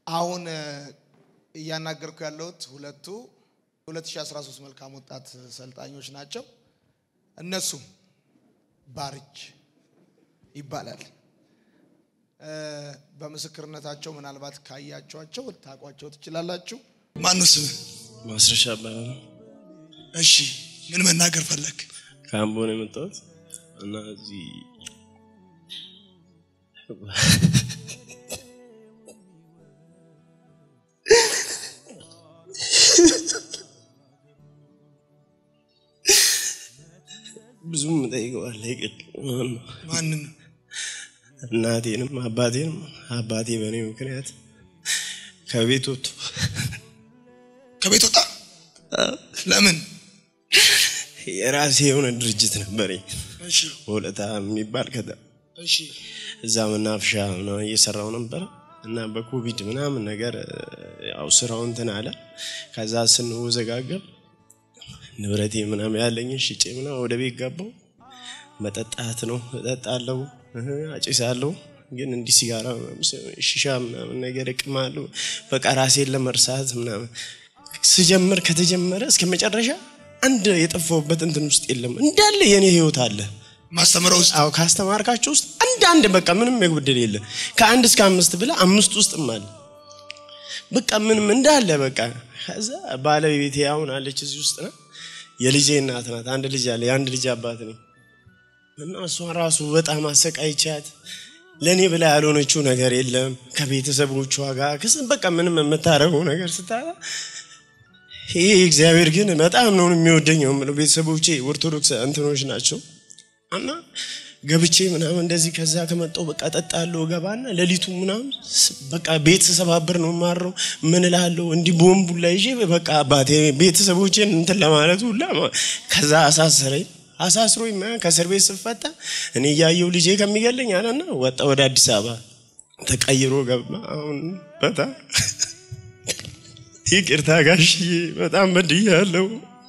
አሁን እያናገርኩ ያለሁት ሁለቱ 2013 መልካም ወጣት ሰልጣኞች ናቸው። እነሱም ባርች ይባላል። በምስክርነታቸው ምናልባት ካያቸዋቸው ልታውቋቸው ትችላላችሁ። ማነው ስም? ማስረሻ እባላለሁ። እሺ ምን መናገር ፈለግ? ከአምቦ ነው የመጣሁት እና እዚህ ብዙም እጠይቀዋለሁ ይቅር ማንን? እናቴንም አባቴንም አባቴ በእኔ ምክንያት ከቤት ወጥቶ ከቤት ወጣ? ለምን? የራሴ የሆነ ድርጅት ነበረኝ እሺ ወለታ የሚባል ከዛ እሺ እዛ መናፍሻ ምናምን እየሰራው ነበረ እና በኮቪድ ምናምን ነገር ያው ስራው እንትን አለ። ከዛ ስንወዘጋገብ ንብረቴ ምናምን ያለኝን ሽጬ ምናምን ወደ ቤት ገባው። መጠጣት ነው እጠጣለሁ፣ እህ፣ አጭሳለሁ። ግን እንዲህ ሲጋራ ምናምን ሽሻ ምናምን ነገር እቅማለሁ። በቃ ራሴን ለመርሳት ምናምን ስጀምር ከተጀመረ እስከ መጨረሻ አንድ የጠፋሁበት እንትን ውስጥ የለም። እንዳለ የኔ ህይወት አለ። ማስተምረው ውስጥ አዎ ካስተማርካቸው ውስጥ አንድ አንድ በቃ ምንም የጎደል የለ። ከአንድ እስከ አምስት ብለ አምስት ውስጥም አለ። በቃ ምንም እንዳለ በቃ ከዛ ባለቤቴ አሁን አለች እዚህ ውስጥ ነው። የልጄ እናት ናት። አንድ ልጅ አለ። የአንድ ልጅ አባት ነኝ እና እሷን ራሱ በጣም አሰቃይቻት ለእኔ ብላ ያልሆነችው ነገር የለም ከቤተሰቦቿ ጋር ክስ በቃ ምንም የምታደርገው ነገር ስታጣ ይሄ እግዚአብሔር ግን በጣም ነው የሚወደኝ ነው የምለው። ቤተሰቦቼ ኦርቶዶክስ እንትኖች ናቸው እና ገብቼ ምናምን እንደዚህ ከዛ ከመጣው በቃ ጠጣለሁ ገባና ሌሊቱ ምናምን ስ- በቃ ቤት ስሰባብር ነው ማረው ምን እላለሁ እንዲህ ቦምቡ ላይ ይዤ በቃ አባቴ ቤተሰቦቼን እንትን ለማለት ሁላ ማ- ከዛ አሳሰረኝ አሳስሮኝ ምናምን ከእስር ቤት ስፈታ እኔ እያየው ልጄ ከሚገለኝ አለና ወጣ ወደ አዲስ አበባ ተቀይሮ ገባ አሁን በጣም ይቅርታ ጋሽዬ በጣም በድያለሁ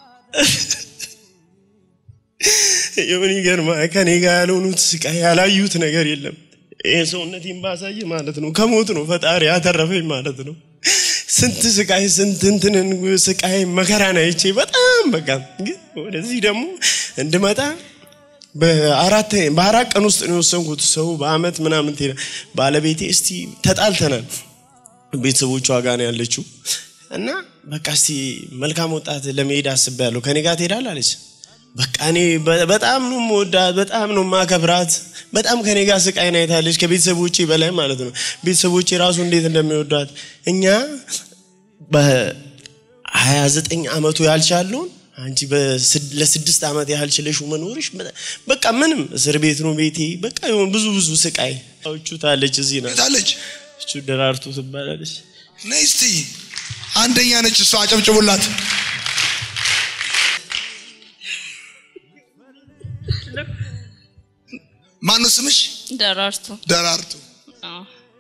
የምን ይገርማ ከኔ ጋር ያልሆኑት ስቃይ ያላዩት ነገር የለም። ይህ ሰውነቴን ባሳየ ማለት ነው ከሞት ነው ፈጣሪ ያተረፈኝ ማለት ነው። ስንት ስቃይ ስንት እንትንን ስቃይ መከራን አይቼ በጣም በቃ ግን ወደዚህ ደግሞ እንድመጣ በአራት በአራት ቀን ውስጥ ነው የወሰንኩት። ሰው በአመት ምናምን ትሄዳ ባለቤቴ እስቲ ተጣልተናል ቤተሰቦቿ ጋር ነው ያለችው እና በቃ እስቲ መልካም ወጣት ለመሄድ አስቤያለሁ ከኔ ጋር ትሄዳለህ አለች። በቃ እኔ በ- በጣም ነው የምወዳት፣ በጣም ነው የማከብራት። በጣም ከኔ ጋር ስቃይን አይታለች ከቤተሰቦቼ በላይ ማለት ነው። ቤተሰቦቼ ራሱ እንዴት እንደሚወዷት እኛ በ29 ዓመቱ ያልቻለውን አንቺ በስድ- ለስድስት ዓመት ያህል ችለሹ መኖርሽ በ- በቃ ምንም እስር ቤት ነው ቤቴ። በቃ የሆነ ብዙ ብዙ ስቃይ ቹታለች እዚህ ናት። የታለች? እቹ ደራርቱ ትባላለች። ነይ እስቲ አንደኛ ነች እሷ፣ አጨብጭቡላት። ማነው ስምሽ? ደራርቱ ደራርቱ። አዎ።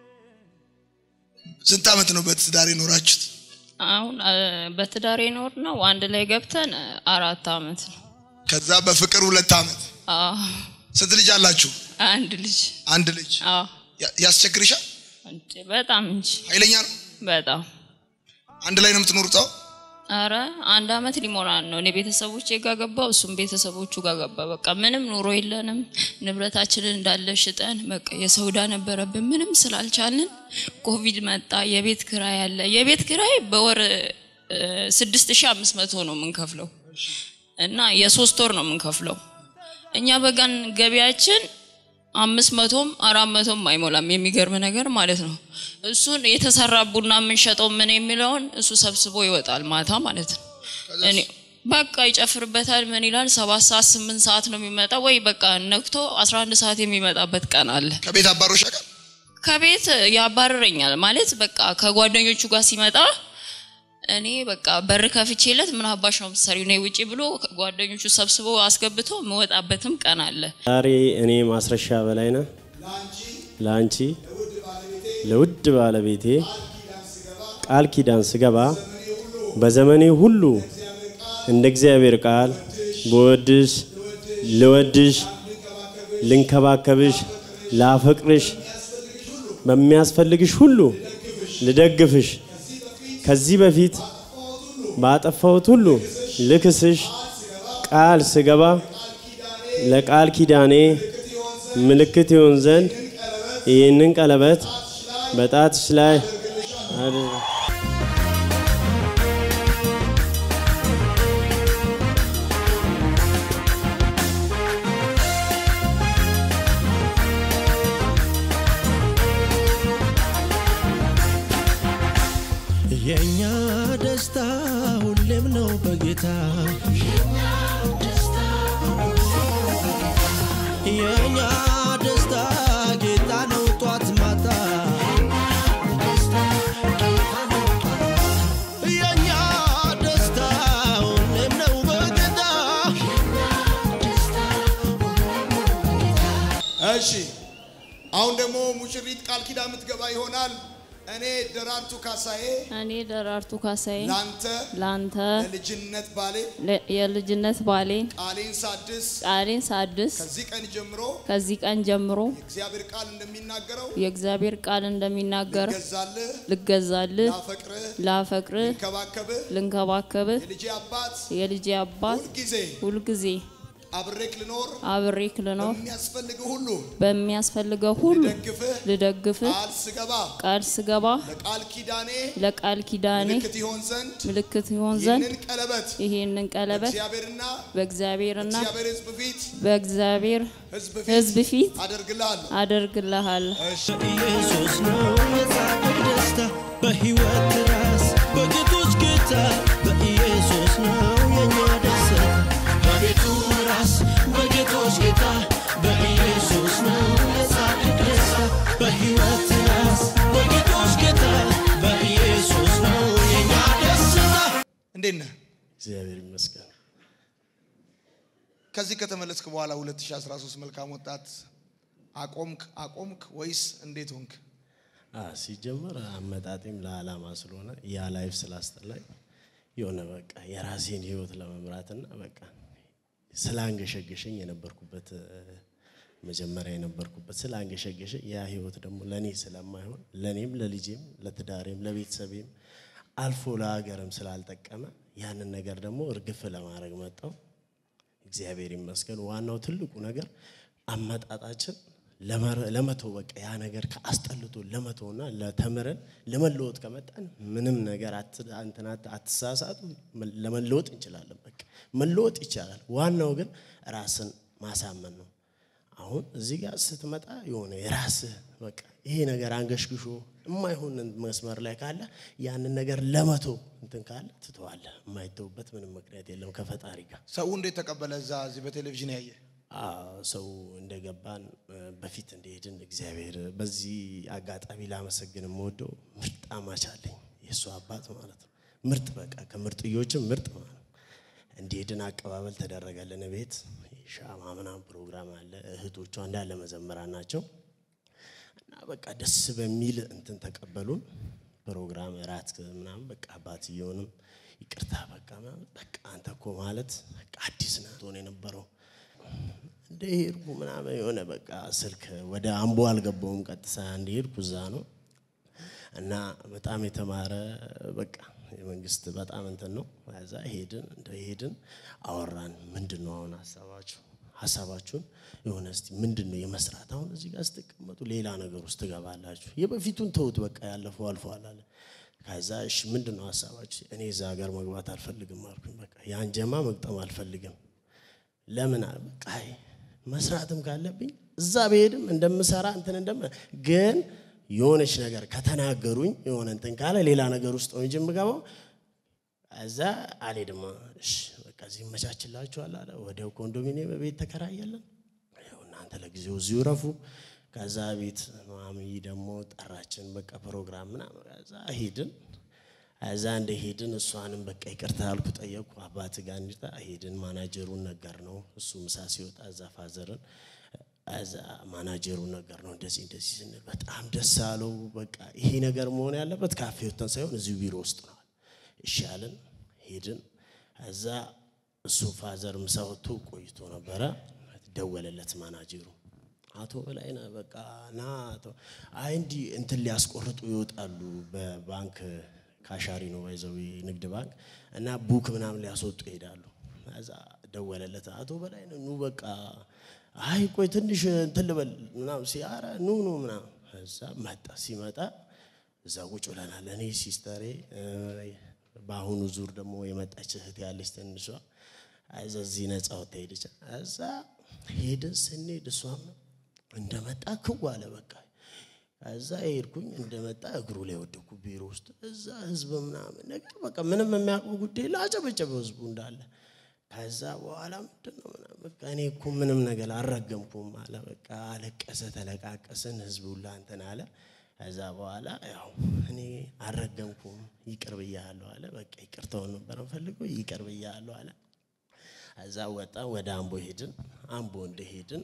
ስንት ዓመት ነው በትዳር የኖራችሁት? አሁን አ፣ በትዳር የኖር ነው አንድ ላይ ገብተን አ፣ አራት አመት ነው። ከዛ በፍቅር ሁለት ዓመት። አዎ። ስንት ልጅ አላችሁ? አንድ ልጅ አንድ ልጅ። አዎ። ያ- ያስቸግርሻል? እንዴ፣ በጣም እንጂ ኃይለኛ ነው? በጣም አንድ ላይ ነው የምትኖሩት? አዎ። አረ አንድ አመት ሊሞላን ነው። እኔ ቤተሰቦቼ ጋር ገባው፣ እሱም ቤተሰቦቹ ጋር ገባ። በቃ ምንም ኑሮ የለንም። ንብረታችንን እንዳለ ሽጠን በቃ የሰው ዕዳ ነበረብን። ምንም ስላልቻልን ኮቪድ መጣ። የቤት ክራይ አለ። የቤት ክራይ በወር ስድስት ሺ አምስት መቶ ነው የምንከፍለው እና የሶስት ወር ነው የምንከፍለው። እኛ በቀን ገቢያችን አምስት መቶም አራት መቶም አይሞላም። የሚገርም ነገር ማለት ነው። እሱን የተሰራ ቡና የምንሸጠው ምን የሚለውን እሱ ሰብስቦ ይወጣል ማታ ማለት ነው። እኔ በቃ ይጨፍርበታል። ምን ይላል? ሰባት ሰዓት ስምንት ሰዓት ነው የሚመጣ ወይ በቃ ነግቶ አስራ አንድ ሰዓት የሚመጣበት ቀን አለ። ከቤት አባሮሽ ያውቃል? ከቤት ያባርረኛል ማለት በቃ ከጓደኞቹ ጋር ሲመጣ እኔ በቃ በር ከፍቼለት ምን አባሽ ነው የምትሰሪው? ነይ ውጪ ብሎ ጓደኞቹ ሰብስቦ አስገብቶ የምወጣበትም ቀን አለ። ዛሬ እኔ ማስረሻ በላይነህ ለአንቺ ለውድ ባለቤቴ ቃል ኪዳን ስገባ በዘመኔ ሁሉ እንደ እግዚአብሔር ቃል በወድሽ ልወድሽ ልንከባከብሽ ላፈቅርሽ በሚያስፈልግሽ ሁሉ ልደግፍሽ ከዚህ በፊት ባጠፋሁት ሁሉ ልክስሽ ቃል ስገባ ለቃል ኪዳኔ ምልክት ይሆን ዘንድ ይህንን ቀለበት በጣትሽ ላይ አድርግ። የእኛ ደስታ ሁሌም ነው በጌታ የእኛ ደስታ ጌታ ነው ጧት ማታ የእኛ ደስታ ሁሌም ነው በጌታ እሺ አሁን ደግሞ ሙሽሪት ቃል ኪዳን የምትገባ ይሆናል። እኔ ደራርቱ ካሳዬ እኔ ደራርቱ ካሳዬ ላንተ ላንተ ለልጅነት ባሌ ለ- የልጅነት ባሌን ቃሌን ሳድስ ቃሌን ሳድስ ከዚህ ቀን ጀምሮ ከዚህ ቀን ጀምሮ የእግዚአብሔር ቃል እንደሚናገረው የእግዚአብሔር ቃል እንደሚናገር ገዛልህ፣ ልገዛልህ፣ ላፈቅርህ፣ ላፈቅርህ፣ ልንከባከብህ ልንከባከብህ የልጄ አባት የልጄ አባት ሁልጊዜ ሁልጊዜ አብሬክ ልኖር አብሬክ ልኖር የሚያስፈልግህ ሁሉ በሚያስፈልገው ሁሉ ደግፍህ ልደግፍህ ቃል ስገባ ቃል ስገባ ለቃል ኪዳኔ ለቃል ኪዳኔ ምልክት ይሆን ዘንድ ምልክት ይሆን ዘንድ ይህንን ቀለበት ይሄንን ቀለበት እግዚአብሔርና በእግዚአብሔርና እግዚአብሔር ሕዝብ ፊት በእግዚአብሔር ሕዝብ ፊት ሕዝብ ፊት አደርግልሃለሁ። አደርግልሃለሁ። በኢየሱስ ነው የጻድቅ ደስታ በሕይወት ራስ በጌቶች ጌታ በኢየሱስ ነው የኛ ደስታ በቤቱ ራስ በጌቶች ጌታ በኢየሱስ ነው የጻድቅ ደስታ በሕይወት ራስ በጌቶች ጌታ በኢየሱስ ነው የኛ ደስታ እንዴት ነህ? እግዚአብሔር ይመስገን። ከዚህ ከተመለስክ በኋላ 2013 መልካም ወጣት አቆምክ አቆምክ ወይስ እንዴት ሆንክ? አ ሲጀመር አመጣጤም ለዓላማ ስለሆነ ያ ላይፍ ስላስጠላኝ የሆነ በቃ የራሴን ህይወት ለመምራትና በቃ ስላንገሸገሸኝ የነበርኩበት እ፣ መጀመሪያ የነበርኩበት ስላንገሸገሸኝ ያ ህይወት ደግሞ ለእኔ ስለማይሆን ለእኔም ለልጄም ለትዳሬም ለቤተሰቤም አልፎ ለሀገርም ስላልጠቀመ ያንን ነገር ደግሞ እርግፍ ለማድረግ መጣው። እግዚአብሔር ይመስገን። ዋናው ትልቁ ነገር አመጣጣችን ለመረ- ለመተው በቃ ያ ነገር ከአስጠልቶ ለመተውና ለተምረን ለመለወጥ ከመጣን ምንም ነገር አት- እንትን አት- አትሳሳቱ፣ መ- ለመለወጥ እንችላለን። በቃ መለወጥ ይቻላል። ዋናው ግን ራስን ማሳመን ነው። አሁን እዚህ ጋር ስትመጣ የሆነ የራስህ በቃ ይሄ ነገር አንገሽግሾ የማይሆን መስመር ላይ ካለ ያንን ነገር ለመተው እንትን ካለ ትተዋለህ። የማይተውበት ምንም ምክንያት የለም ከፈጣሪ ጋር። ሰው እንዴት ተቀበለ? እዛ እዚህ በቴሌቪዥን ያየ አዎ፣ ሰው እንደገባን እ፣ በፊት እንደሄድን እግዚአብሔር በዚህ አጋጣሚ ላመሰግን የምወደው ምርጥ አማች አለኝ የእሱ አባት ማለት ነው። ምርጥ በቃ ከምርጥዮችም ምርጥ ማለት ነው። እንደሄድን አቀባበል ተደረገልን። ቤት ሻማ ምናምን ፕሮግራም አለ። እህቶቿ እንዳለ መዘመራን ናቸው እና በቃ ደስ በሚል እንትን ተቀበሉን። ፕሮግራም እራት ምናምን በቃ አባትየውንም ይቅርታ በቃ ምናምን በቃ አንተ እኮ ማለት በቃ አዲስ ነህ ሆነ የነበረው እንደ ሄድኩ ምናምን የሆነ በቃ ስልክ ወደ አምቦ አልገባውም። ቀጥታ እንደሄድኩ እዛ ነው እና በጣም የተማረ በቃ የመንግስት በጣም እንትን ነው። ከዛ ሄድን እንደ ሄድን አወራን። ምንድን ነው አሁን ሀሳባችሁ ሀሳባችሁን የሆነ እስቲ ምንድን ነው የመስራት አሁን እዚህ ጋር ስትቀመጡ ሌላ ነገር ውስጥ ትገባላችሁ። የበፊቱን ተውት በቃ ያለፈው አልፈዋል አለ። ከዛ እሺ ምንድን ነው ሀሳባችሁ? እኔ እዛ ሀገር መግባት አልፈልግም አልኩኝ። በቃ ያን ጀማ መግጠም አልፈልግም ለምን አለ በቃ አይ መስራትም ካለብኝ እዛ ብሄድም እንደምሰራ እንትን እንደም ግን የሆነች ነገር ከተናገሩኝ የሆነ እንትን ካለ ሌላ ነገር ውስጥ ነው እንጂ የምገባው እዛ አልሄድም። እሺ በቃ እዚህ ይመቻችላችኋል አለ። ወዲያው ኮንዶሚኒየም ቤት ተከራያለን። ያው እናንተ ለጊዜው እዚሁ ረፉ። ከዛ ቤት ማሚ ደግሞ ጠራችን። በቃ ፕሮግራም ምናምን ከዛ ሄድን። እዛ እንደ ሄድን እሷንም በቃ ይቅርታ አልኩ፣ ጠየቅኩ። አባት ጋር እንዲታ ሄድን። ማናጀሩን ነገር ነው እሱ ምሳ ሲወጣ እዛ ፋዘርን እዛ ማናጀሩን ነገር ነው እንደዚህ እንደዚህ ስንል በጣም ደስ አለው። በቃ ይሄ ነገር መሆን ያለበት ካፌ ወጥተን ሳይሆን እዚሁ ቢሮ ውስጥ ነው። እሺ አልን፣ ሄድን። እዛ እሱ ፋዘር ምሳ ወጥቶ ቆይቶ ነበረ። ደወለለት ማናጀሩ አቶ በላይነህ በቃ ና አቶ አይ እንዲህ እንትን ሊያስቆርጡ ይወጣሉ በባንክ ካሻሪ ነው ባይዘዊ ንግድ ባንክ እና ቡክ ምናምን ሊያስወጡ ይሄዳሉ። እዛ ደወለለት አቶ በላይነህ ኑ በቃ አይ ቆይ ትንሽ እንትን ልበል ምናምን ሲያረ ኑ ኑ ምናምን እዛ መጣ ሲመጣ እዛ ቁጭ ብለናል። እኔ ሲስተሬ እ፣ በአሁኑ ዙር ደግሞ የመጣች እህት ያለች ትንሿ እዛ እዚህ ነፃ ወጥታ ሄደች። እዛ ሄድን ስንሄድ እሷም እንደመጣ ክው አለ በቃ እዛ ሄድኩኝ እንደመጣ እግሩ ላይ ወደኩ ቢሮ ውስጥ እዛ ህዝብ ምናምን ነገር በቃ ምንም የሚያውቀው ጉዳይ ላይ አጨበጨበ ህዝቡ እንዳለ ከዛ በኋላ ምንድን ነው ምናምን በቃ እኔ እኮ ምንም ነገር አልረገምኩም አለ በቃ አለቀሰ ተለቃቀስን ህዝቡ ሁላ እንትን አለ ከዛ በኋላ ያው እኔ አልረገምኩም ይቅር ብያለሁ አለ በቃ ይቅርታውን ነበር ፈልገው ይቅር ብያለሁ አለ እዛ ወጣ ወደ አምቦ ሄድን አምቦ እንደሄድን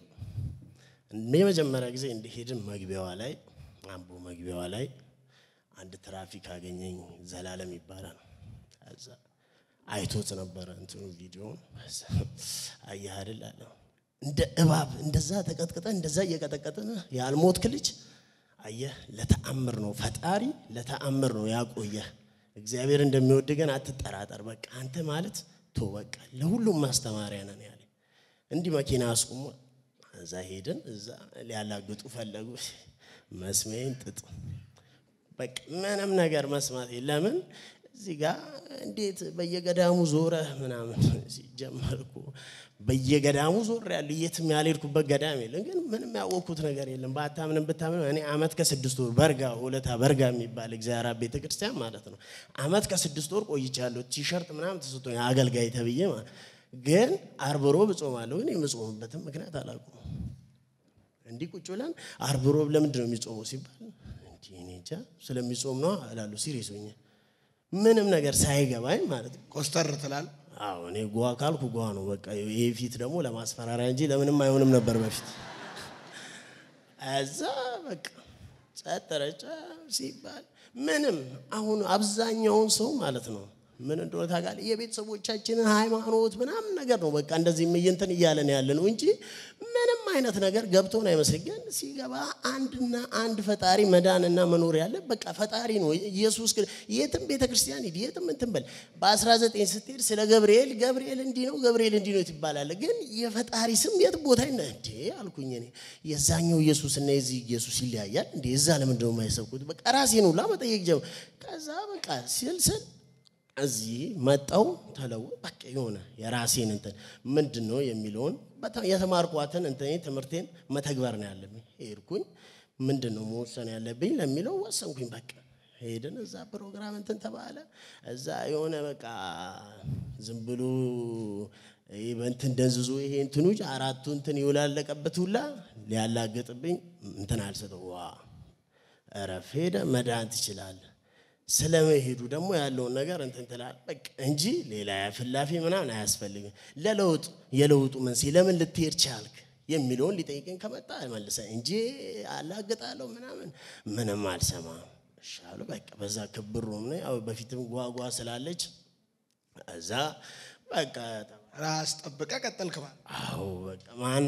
የመጀመሪያ ጊዜ እንደሄድን መግቢያዋ ላይ አምቦ መግቢያዋ ላይ አንድ ትራፊክ አገኘኝ ዘላለም ይባላል ከዛ አይቶት ነበረ እንትኑ ቪዲዮን አየህ አይደል አለ እንደ እባብ እንደዛ ተቀጥቅጠ እንደዛ እየቀጠቀጥን ያልሞትክ ልጅ አየህ ለተአምር ነው ፈጣሪ ለተአምር ነው ያቆየህ እግዚአብሔር እንደሚወድ ግን አትጠራጠር በቃ አንተ ማለት ቶ በቃ ለሁሉም ማስተማሪያ ነን ያለ እንዲህ መኪና አስቁሞ እዛ ሄድን እዛ ሊያላግጡ ፈለጉ መስሜን ጥጥ በቃ ምንም ነገር መስማት ለምን እዚህ ጋር እንዴት በየገዳሙ ዞረ ምናምን ሲጀመርኩ በየገዳሙ ዞር ያሉ የትም ያልሄድኩበት ገዳም የለም። ግን ምንም ያወቅኩት ነገር የለም። ባታምንም ብታምንም እኔ አመት ከስድስት ወር በርጋ ሁለታ በርጋ የሚባል እግዚአብሔር አብ ቤተ ክርስቲያን ማለት ነው። አመት ከስድስት ወር ቆይቻለሁ። ቲሸርት ምናምን ተሰጥቶኝ አገልጋይ ተብዬ ማለት ግን አርብ ሮብ እጾማለሁ። ግን የምጾምበትም ምክንያት አላውቅም። እንዲህ ቁጭ ብለን አርብ ሮብ ለምንድን ነው የሚጾመው ሲባል እንዲህ እኔ እንጃ ስለሚጾም ነው እላለሁ። ሲሪየስ ሆኜ ምንም ነገር ሳይገባኝ ማለት ነው። ኮስተር ትላል። አዎ እኔ ጓ ካልኩ ጓ ነው በቃ። ይሄ ፊት ደግሞ ለማስፈራሪያ እንጂ ለምንም አይሆንም ነበር በፊት። እዛ በቃ ጸጥ ረጨ ሲባል ምንም አሁን አብዛኛውን ሰው ማለት ነው ምን እንደሆነ ታውቃለህ? የቤተሰቦቻችንን ሃይማኖት ምናምን ነገር ነው በቃ እንደዚህ እንትን እያለን ያለ ነው እንጂ ምንም አይነት ነገር ገብቶን አይመስል። ግን ሲገባ አንድና አንድ ፈጣሪ መዳንና መኖር ያለ በቃ ፈጣሪ ነው ኢየሱስ ክርስቶስ። የትም ቤተ ክርስቲያን ሂድ፣ የትም እንትን በል። በ19 ስትሄድ ስለ ገብርኤል ገብርኤል እንዲህ ነው ገብርኤል እንዲህ ነው ትባላለ። ግን የፈጣሪ ስም የት ቦታ ይነ እንዴ አልኩኝ እኔ የዛኛው ኢየሱስ እና የዚህ ኢየሱስ ይለያያል እንዴ? እዛ ለምንድን ነው የማይሰብኩት? በቃ ራሴን ሁላ መጠየቅ ጀመርኩ። ከዛ በቃ ስል ስል እዚህ መጣው ተለው በቃ የሆነ የራሴን እንትን ምንድን ነው የሚለውን በጣም የተማርኳትን እንትን ትምህርቴን መተግበር ነው ያለብኝ። ሄድኩኝ ምንድን ነው መወሰን ያለብኝ ለሚለው ወሰንኩኝ። በቃ ሄድን እዛ ፕሮግራም እንትን ተባለ። እዛ የሆነ በቃ ዝም ብሎ ይሄ በእንትን ደንዝዞ ይሄ እንትኑ አራቱ እንትን ይውላለቀበት ሁላ ሊያላግጥብኝ እንትን አልሰጠው ዋ እረፍ ሄደ መዳን ትችላለህ ስለመሄዱ ደግሞ ያለውን ነገር እንትን ትላለህ በቃ እንጂ ሌላ ፍላፊ ምናምን አያስፈልግም። ለለውጥ የለውጡ መንስኤ ለምን ልትሄድ ቻልክ የሚለውን ሊጠይቀኝ ከመጣ መልሰ እንጂ አላግጣለሁ ምናምን ምንም አልሰማም። እሻሉ በቃ በዛ ክብር ሮም ነው ያው በፊትም ጓጓ ስላለች እዛ በቃ ራስ ጠብቀ ቀጠልክ ማለት አዎ በቃ ማን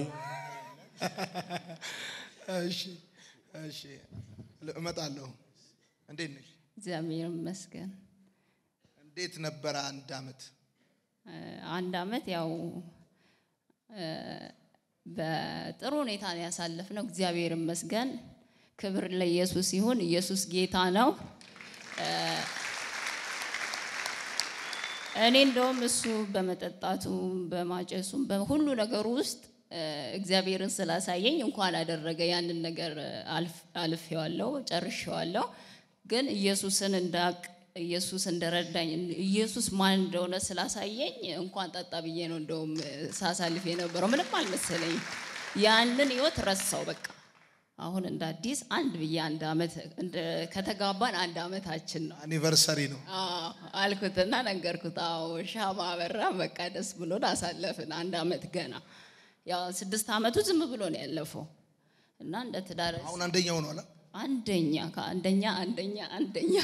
እሺ፣ እሺ፣ እመጣለሁ። እንዴት ነሽ? እግዚአብሔር ይመስገን። እንዴት ነበረ አንድ አመት? አንድ አመት ያው እ፣ በጥሩ ሁኔታ ነው ያሳለፍነው። እግዚአብሔር ይመስገን። ክብር ለኢየሱስ ይሁን። ኢየሱስ ጌታ ነው። እ፣ እኔ እንደውም እሱ በመጠጣቱ በማጨሱም በሁሉ ነገሩ ውስጥ እ፣ እግዚአብሔርን ስላሳየኝ እንኳን አደረገ ያንን ነገር አልፍ- አልፌዋለሁ፣ ጨርሼዋለሁ። ግን ኢየሱስን እንዳቅ ኢየሱስ እንደረዳኝ ኢየሱስ ማን እንደሆነ ስላሳየኝ እንኳን ጠጣ ብዬ ነው እንደውም ሳሳልፍ የነበረው። ምንም አልመሰለኝም። ያንን ህይወት ረሳው በቃ። አሁን እንደ አዲስ አንድ ብዬ አንድ አመት እንደ- ከተጋባን አንድ አመታችን ነው አኒቨርሰሪ ነው። አዎ አልኩትና ነገርኩት። አዎ ሻማ አበራ። በቃ ደስ ብሎን አሳለፍን አንድ አመት ገና። ያው ስድስት አመቱ ዝም ብሎ ነው ያለፈው እና እንደ ትዳር አሁን አንደኛው ነው አላ አንደኛ ከአንደኛ አንደኛ አንደኛ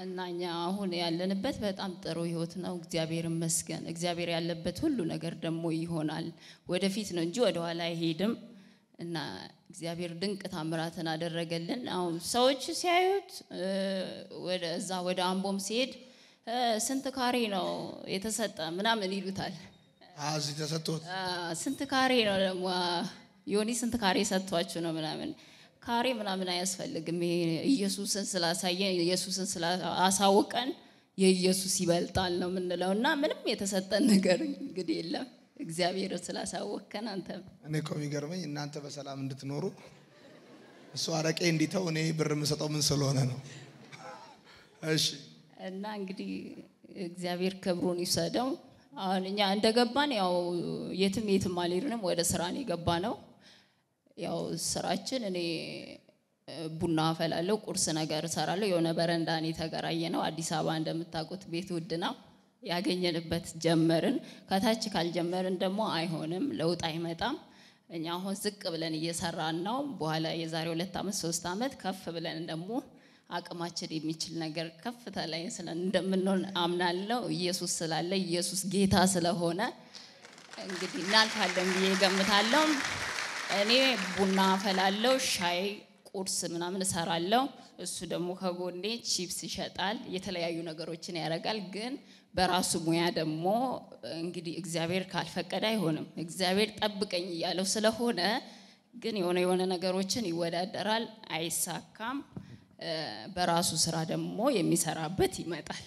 እና እኛ አሁን ያለንበት በጣም ጥሩ ህይወት ነው። እግዚአብሔር ይመስገን። እግዚአብሔር ያለበት ሁሉ ነገር ደግሞ ይሆናል። ወደፊት ነው እንጂ ወደኋላ አይሄድም። እና እግዚአብሔር ድንቅ ታምራትን አደረገልን። አሁን ሰዎች ሲያዩት እ፣ ወደ እዛ ወደ አምቦም ሲሄድ እ፣ ስንት ካሬ ነው የተሰጠ ምናምን ይሉታል። አዎ፣ እዚህ ተሰጥቶት አ፣ ስንት ካሬ ነው ደግሞ ዮኒ ስንት ካሬ ሰጥቷችሁ ነው ምናምን ካሬ ምናምን አያስፈልግም። ይሄ ኢየሱስን ስላሳየን ኢየሱስን ስላሳወቀን የኢየሱስ ይበልጣል ነው የምንለው እና ምንም የተሰጠን ነገር እንግዲህ የለም። እግዚአብሔር ስላሳወቀን አንተ እኔ እኮ የሚገርመኝ እናንተ በሰላም እንድትኖሩ እሱ አረቄ እንዲተው እኔ ብር የምሰጠው ምን ስለሆነ ነው? እሺ እና እንግዲህ እግዚአብሔር ክብሩን ይውሰደው። አሁን እኛ እንደገባን ያው የትም የትም አልሄድንም፣ ወደ ስራ ነው የገባ ነው። ያው ስራችን እኔ እ፣ ቡና አፈላለሁ፣ ቁርስ ነገር እሰራለሁ። የሆነ በረንዳ ነው የተከራየ ነው። አዲስ አበባ እንደምታውቁት ቤት ውድ ነው። ያገኘንበት ጀመርን። ከታች ካልጀመርን ደግሞ አይሆንም፣ ለውጥ አይመጣም። እኛ አሁን ዝቅ ብለን እየሰራን ነው። በኋላ የዛሬ ሁለት ዓመት ሶስት ዓመት ከፍ ብለን ደግሞ አቅማችን የሚችል ነገር ከፍታ ላይ ስለ እንደምንሆን አምናለሁ። ኢየሱስ ስላለ ኢየሱስ ጌታ ስለሆነ እንግዲህ እናልፋለን ብዬ ገምታለሁ። እኔ ቡና አፈላለሁ፣ ሻይ፣ ቁርስ ምናምን እሰራለሁ። እሱ ደግሞ ከጎኔ ቺፕስ ይሸጣል፣ የተለያዩ ነገሮችን ያደርጋል። ግን በራሱ ሙያ ደግሞ እንግዲህ እግዚአብሔር ካልፈቀደ አይሆንም። እግዚአብሔር ጠብቀኝ እያለው ስለሆነ ግን የሆነ የሆነ ነገሮችን ይወዳደራል፣ አይሳካም። እ፣ በራሱ ስራ ደግሞ የሚሰራበት ይመጣል።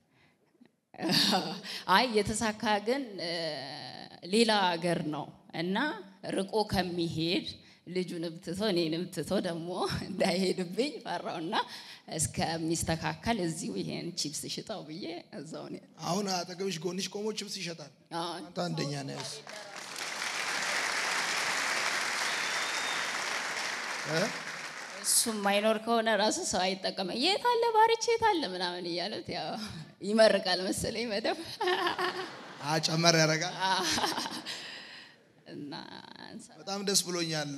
አይ የተሳካ ግን እ፣ ሌላ ሀገር ነው እና ርቆ ከሚሄድ ልጁንም ትቶ እኔንም ትቶ ደግሞ እንዳይሄድብኝ ፈራውና እስከሚስተካከል እዚሁ ይሄን ቺፕስ ሽጠው ብዬ እዛው ነው። አሁን አጠገብሽ ጎንሽ ቆሞ ችብስ ይሸጣል። አዎ፣ አንተ አንደኛ ነህ። እ? እሱ የማይኖር ከሆነ ራሱ ሰው አይጠቀመ የት አለ ባሪቼ የት አለ ምናምን እያሉት ያው ይመርቃል መሰለኝ መደብ አ ጨመር ያደርጋል። እና እንሳ- በጣም ደስ ብሎኛል።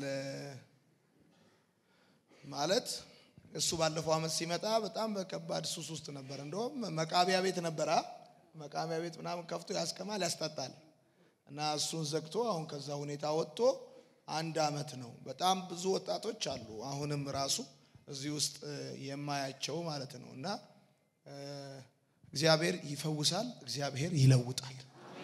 ማለት እሱ ባለፈው አመት ሲመጣ በጣም በከባድ ሱስ ውስጥ ነበር። እንደውም መቃቢያ ቤት ነበረ። መቃቢያ ቤት ምናምን ከፍቶ ያስቀማል፣ ያስጠጣል እና እሱን ዘግቶ አሁን ከዛ ሁኔታ ወጥቶ አንድ አመት ነው። በጣም ብዙ ወጣቶች አሉ አሁንም ራሱ እዚህ ውስጥ እ፣ የማያቸው ማለት ነው እና እ፣ እግዚአብሔር ይፈውሳል፣ እግዚአብሔር ይለውጣል።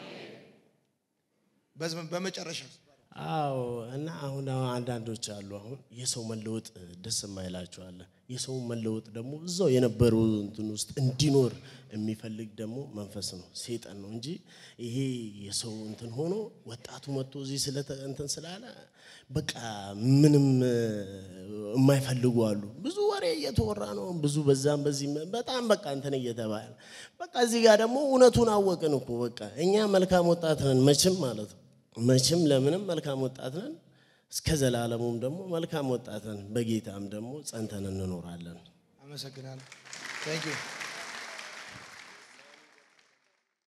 በዝ- በመጨረሻ አዎ እና አሁን አሁን አንዳንዶች አሉ አሁን የሰው መለወጥ ደስ የማይላቸው አለ። የሰው መለወጥ ደግሞ እዛው የነበረው እንትን ውስጥ እንዲኖር የሚፈልግ ደግሞ መንፈስ ነው፣ ሴጠን ነው እንጂ ይሄ የሰው እንትን ሆኖ ወጣቱ መጥቶ እዚህ ስለ እንትን ስላለ በቃ ምንም እ፣ የማይፈልጉ አሉ። ብዙ ወሬ እየተወራ ነው፣ ብዙ በዛም በዚህ በጣም በቃ እንትን እየተባለ በቃ እዚህ ጋር ደግሞ እውነቱን አወቅን እኮ በቃ እኛ መልካም ወጣት ነን መቼም ማለት ነው መቼም ለምንም መልካም ወጣት ነን፣ እስከ ዘላለሙም ደግሞ መልካም ወጣት ነን። በጌታም ደግሞ ጸንተን እንኖራለን። አመሰግናለሁ። ታንክ ዩ